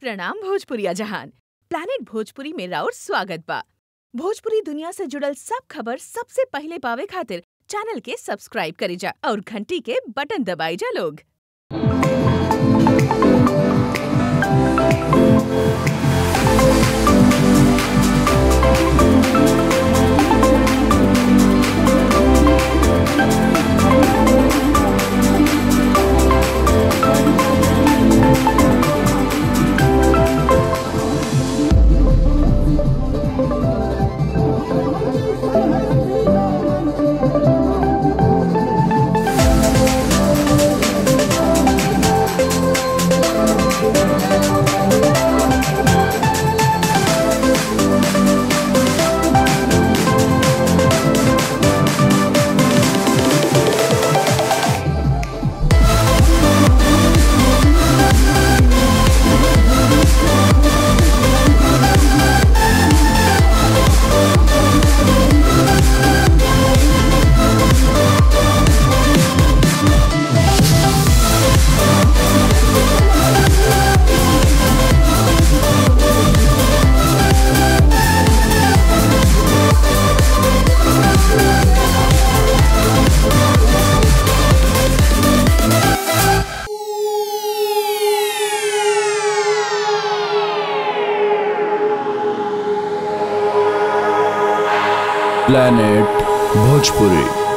प्रणाम भोजपुरिया जहान प्लानिट भोजपुरी में राउर स्वागत बा भोजपुरी दुनिया से जुड़ल सब खबर सबसे पहले पावे खातिर चैनल के सब्सक्राइब करी जा और घंटी के बटन दबाई जा लोग planet bhojpuri